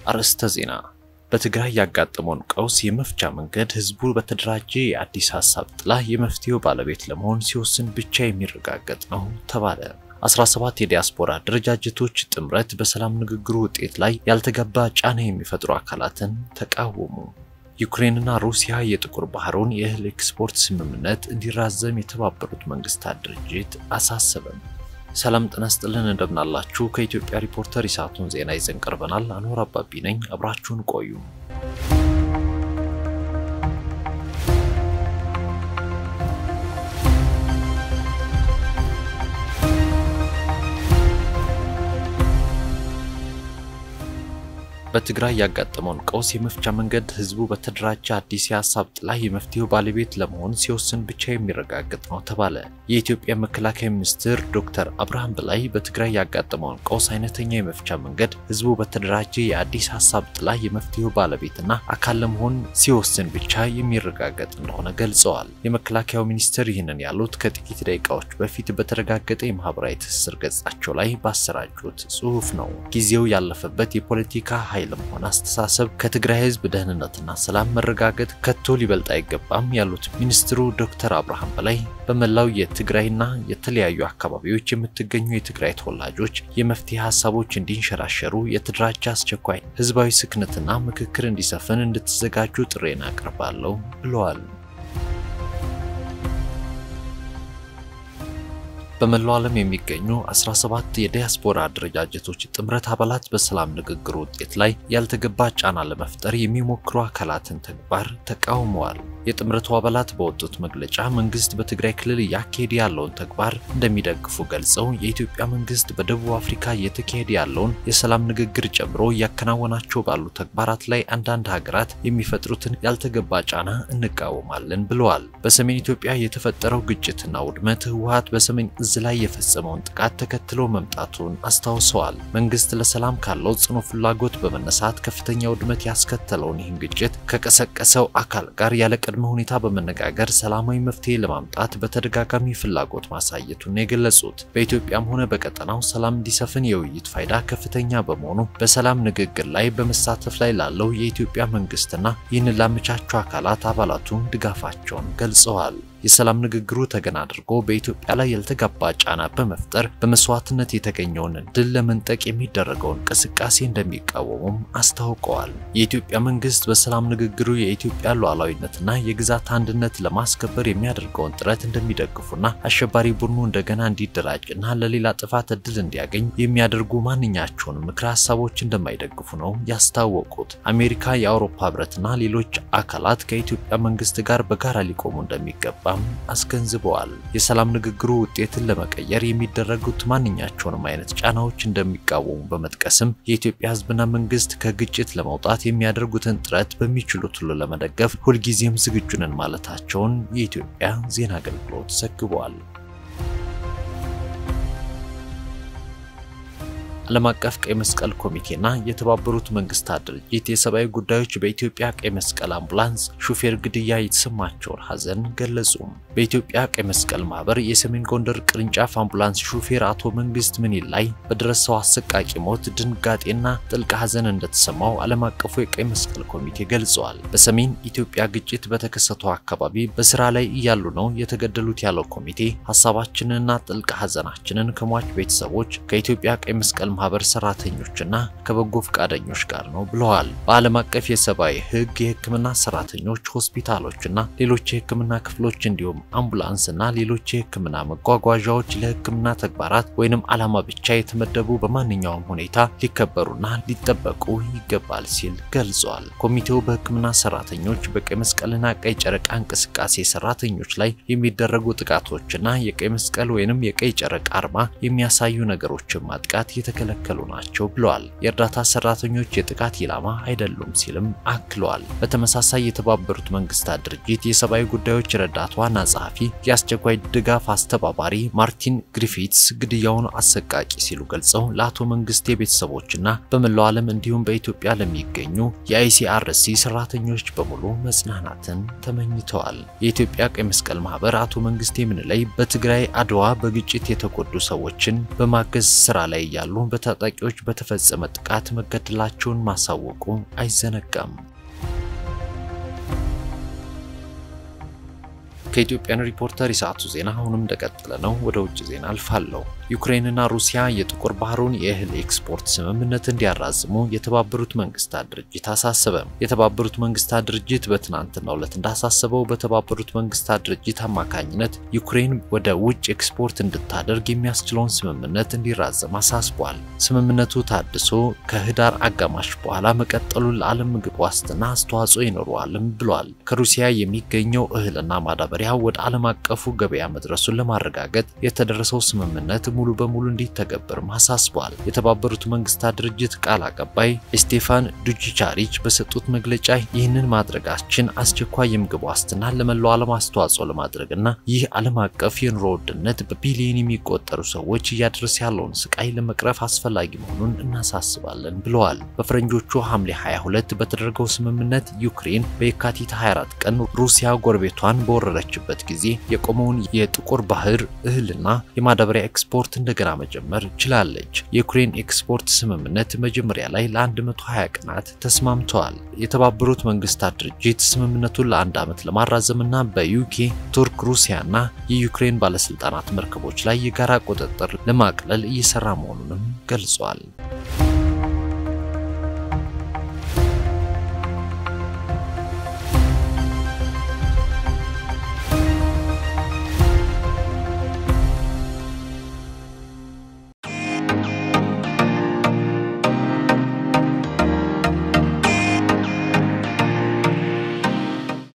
አርዕስተ ዜና በትግራይ ያጋጠመውን ቀውስ የመፍቻ መንገድ ህዝቡ በተደራጀ የአዲስ ሀሳብ ጥላ የመፍትሄው ባለቤት ለመሆን ሲወስን ብቻ የሚረጋገጥ ነው ተባለ። 17 የዲያስፖራ አደረጃጀቶች ጥምረት በሰላም ንግግሩ ውጤት ላይ ያልተገባ ጫና የሚፈጥሩ አካላትን ተቃወሙ። ዩክሬንና ሩሲያ የጥቁር ባህሩን የእህል ኤክስፖርት ስምምነት እንዲራዘም የተባበሩት መንግስታት ድርጅት አሳሰበም። ሰላም ጤና ይስጥልን፣ እንደምናላችሁ። ከኢትዮጵያ ሪፖርተር የሰዓቱን ዜና ይዘን ቀርበናል። አንወር አባቢ ነኝ፣ አብራችሁን ቆዩ። በትግራይ ያጋጠመውን ቀውስ የመፍቻ መንገድ ህዝቡ በተደራጀ አዲስ የሀሳብ ጥላ የመፍትሄው ባለቤት ለመሆን ሲወስን ብቻ የሚረጋገጥ ነው ተባለ። የኢትዮጵያ መከላከያ ሚኒስትር ዶክተር አብርሃም በላይ በትግራይ ያጋጠመውን ቀውስ አይነተኛ የመፍቻ መንገድ ህዝቡ በተደራጀ የአዲስ ሀሳብ ጥላ የመፍትሄው ባለቤትና አካል ለመሆን ሲወስን ብቻ የሚረጋገጥ እንደሆነ ገልጸዋል። የመከላከያው ሚኒስትር ይህንን ያሉት ከጥቂት ደቂቃዎች በፊት በተረጋገጠ የማህበራዊ ትስስር ገጻቸው ላይ ባሰራጩት ጽሁፍ ነው። ጊዜው ያለፈበት የፖለቲካ ኃይል ለመሆን አስተሳሰብ ከትግራይ ህዝብ ደህንነትና ሰላም መረጋገጥ ከቶ ሊበልጥ አይገባም ያሉት ሚኒስትሩ ዶክተር አብርሃም በላይ በመላው የትግራይና የተለያዩ አካባቢዎች የምትገኙ የትግራይ ተወላጆች የመፍትሄ ሀሳቦች እንዲንሸራሸሩ የተደራጀ አስቸኳይ ህዝባዊ ስክነትና ምክክር እንዲሰፍን እንድትዘጋጁ ጥሬን አቀርባለሁ ብለዋል። በመላው ዓለም የሚገኙ 17 የዲያስፖራ አደረጃጀቶች ጥምረት አባላት በሰላም ንግግር ውጤት ላይ ያልተገባ ጫና ለመፍጠር የሚሞክሩ አካላትን ተግባር ተቃውመዋል። የጥምረቱ አባላት በወጡት መግለጫ መንግስት በትግራይ ክልል እያካሄደ ያለውን ተግባር እንደሚደግፉ ገልጸው የኢትዮጵያ መንግስት በደቡብ አፍሪካ እየተካሄደ ያለውን የሰላም ንግግር ጨምሮ እያከናወናቸው ባሉ ተግባራት ላይ አንዳንድ ሀገራት የሚፈጥሩትን ያልተገባ ጫና እንቃወማለን ብለዋል። በሰሜን ኢትዮጵያ የተፈጠረው ግጭትና ውድመት ህወሓት በሰሜን እዝ ላይ የፈጸመውን ጥቃት ተከትሎ መምጣቱን አስታውሰዋል። መንግስት ለሰላም ካለው ጽኑ ፍላጎት በመነሳት ከፍተኛ ውድመት ያስከተለውን ይህን ግጭት ከቀሰቀሰው አካል ጋር ያለ ቅድመ ሁኔታ በመነጋገር ሰላማዊ መፍትሄ ለማምጣት በተደጋጋሚ ፍላጎት ማሳየቱን የገለጹት በኢትዮጵያም ሆነ በቀጠናው ሰላም እንዲሰፍን የውይይት ፋይዳ ከፍተኛ በመሆኑ በሰላም ንግግር ላይ በመሳተፍ ላይ ላለው የኢትዮጵያ መንግስትና ይህንን ላመቻቸው አካላት አባላቱ ድጋፋቸውን ገልጸዋል። የሰላም ንግግሩ ተገን አድርጎ በኢትዮጵያ ላይ ያልተገባ ጫና በመፍጠር በመስዋዕትነት የተገኘውን ድል ለመንጠቅ የሚደረገውን እንቅስቃሴ እንደሚቃወሙም አስታውቀዋል። የኢትዮጵያ መንግስት በሰላም ንግግሩ የኢትዮጵያ ሉዓላዊነትና የግዛት አንድነት ለማስከበር የሚያደርገውን ጥረት እንደሚደግፉና አሸባሪ ቡድኑ እንደገና እንዲደራጅና ለሌላ ጥፋት እድል እንዲያገኝ የሚያደርጉ ማንኛቸውን ምክረ ሀሳቦች እንደማይደግፉ ነው ያስታወቁት። አሜሪካ፣ የአውሮፓ ህብረትና ሌሎች አካላት ከኢትዮጵያ መንግስት ጋር በጋራ ሊቆሙ እንደሚገባ አስገንዝበዋል። የሰላም ንግግሩ ውጤትን ለመቀየር የሚደረጉት ማንኛቸውንም አይነት ጫናዎች እንደሚቃወሙ በመጥቀስም የኢትዮጵያ ህዝብና መንግስት ከግጭት ለመውጣት የሚያደርጉትን ጥረት በሚችሉት ሁሉ ለመደገፍ ሁልጊዜም ዝግጁ ነን ማለታቸውን የኢትዮጵያ ዜና አገልግሎት ዘግቧል። ዓለም አቀፍ ቀይ መስቀል ኮሚቴና የተባበሩት መንግስታት ድርጅት የሰብአዊ ጉዳዮች በኢትዮጵያ ቀይ መስቀል አምቡላንስ ሹፌር ግድያ የተሰማቸውን ሐዘን ገለጹ። በኢትዮጵያ ቀይ መስቀል ማህበር የሰሜን ጎንደር ቅርንጫፍ አምቡላንስ ሹፌር አቶ መንግስት ምኒል ላይ በደረሰው አሰቃቂ ሞት ድንጋጤና ጥልቅ ሐዘን እንደተሰማው ዓለም አቀፉ የቀይ መስቀል ኮሚቴ ገልጸዋል። በሰሜን ኢትዮጵያ ግጭት በተከሰተው አካባቢ በስራ ላይ እያሉ ነው የተገደሉት ያለው ኮሚቴ ሀሳባችንንና ጥልቅ ሐዘናችንን ከሟች ቤተሰቦች ከኢትዮጵያ ቀይ መስቀል ማህበር ሰራተኞችና ከበጎ ፈቃደኞች ጋር ነው ብለዋል። በዓለም አቀፍ የሰብአዊ ሕግ የህክምና ሰራተኞች፣ ሆስፒታሎችና ሌሎች የህክምና ክፍሎች እንዲሁም አምቡላንስና ሌሎች የህክምና መጓጓዣዎች ለህክምና ተግባራት ወይንም ዓላማ ብቻ የተመደቡ በማንኛውም ሁኔታ ሊከበሩና ሊጠበቁ ይገባል ሲል ገልጿል። ኮሚቴው በህክምና ሰራተኞች፣ በቀይ መስቀልና ቀይ ጨረቃ እንቅስቃሴ ሰራተኞች ላይ የሚደረጉ ጥቃቶችና የቀይ መስቀል ወይንም የቀይ ጨረቃ አርማ የሚያሳዩ ነገሮችን ማጥቃት የተከለከሉ ናቸው ብለዋል። የእርዳታ ሰራተኞች የጥቃት ኢላማ አይደሉም ሲልም አክለዋል። በተመሳሳይ የተባበሩት መንግስታት ድርጅት የሰብአዊ ጉዳዮች ረዳት ዋና ጸሐፊ የአስቸኳይ ድጋፍ አስተባባሪ ማርቲን ግሪፊትስ ግድያውን አሰቃቂ ሲሉ ገልጸው ለአቶ መንግስቴ ቤተሰቦችና በመላው ዓለም እንዲሁም በኢትዮጵያ ለሚገኙ የአይሲአርሲ ሰራተኞች በሙሉ መጽናናትን ተመኝተዋል። የኢትዮጵያ ቀይ መስቀል ማህበር አቶ መንግስቴ ምንለይ በትግራይ አድዋ በግጭት የተጎዱ ሰዎችን በማገዝ ስራ ላይ እያሉ በታጣቂዎች በተፈጸመ ጥቃት መገደላቸውን ማሳወቁ አይዘነጋም። ከኢትዮጵያን ሪፖርተር የሰዓቱ ዜና አሁንም እንደቀጠለ ነው። ወደ ውጭ ዜና አልፋለሁ። ዩክሬንና ሩሲያ የጥቁር ባህሩን የእህል ኤክስፖርት ስምምነት እንዲያራዝሙ የተባበሩት መንግስታት ድርጅት አሳሰበ። የተባበሩት መንግስታት ድርጅት በትናንትናው ዕለት እንዳሳሰበው በተባበሩት መንግስታት ድርጅት አማካኝነት ዩክሬን ወደ ውጭ ኤክስፖርት እንድታደርግ የሚያስችለውን ስምምነት እንዲራዘም አሳስቧል። ስምምነቱ ታድሶ ከህዳር አጋማሽ በኋላ መቀጠሉን ለዓለም ምግብ ዋስትና አስተዋጽኦ ይኖረዋልም ብሏል። ከሩሲያ የሚገኘው እህልና ማዳበሪያ ወደ ዓለም አቀፉ ገበያ መድረሱን ለማረጋገጥ የተደረሰው ስምምነት ሙሉ በሙሉ እንዲተገበርም አሳስቧል። የተባበሩት መንግስታት ድርጅት ቃል አቀባይ ስቴፋን ዱጂቻሪች በሰጡት መግለጫ ይህንን ማድረጋችን አስቸኳይ የምግብ ዋስትና ለመላው ዓለም አስተዋጽኦ ለማድረግና ይህ ዓለም አቀፍ የኑሮ ውድነት በቢሊዮን የሚቆጠሩ ሰዎች እያደረሰ ያለውን ስቃይ ለመቅረፍ አስፈላጊ መሆኑን እናሳስባለን ብለዋል። በፈረንጆቹ ሐምሌ 22 በተደረገው ስምምነት ዩክሬን በየካቲት 24 ቀን ሩሲያ ጎረቤቷን በወረረችበት ጊዜ የቆመውን የጥቁር ባህር እህልና የማዳበሪያ ኤክስፖርት እንደገና መጀመር ችላለች። የዩክሬን ኤክስፖርት ስምምነት መጀመሪያ ላይ ለ120 ቀናት ተስማምተዋል። የተባበሩት መንግስታት ድርጅት ስምምነቱን ለአንድ ዓመት ለማራዘምና በዩኬ ቱርክ፣ ሩሲያና የዩክሬን ባለስልጣናት መርከቦች ላይ የጋራ ቁጥጥር ለማቅለል እየሰራ መሆኑንም ገልጿል።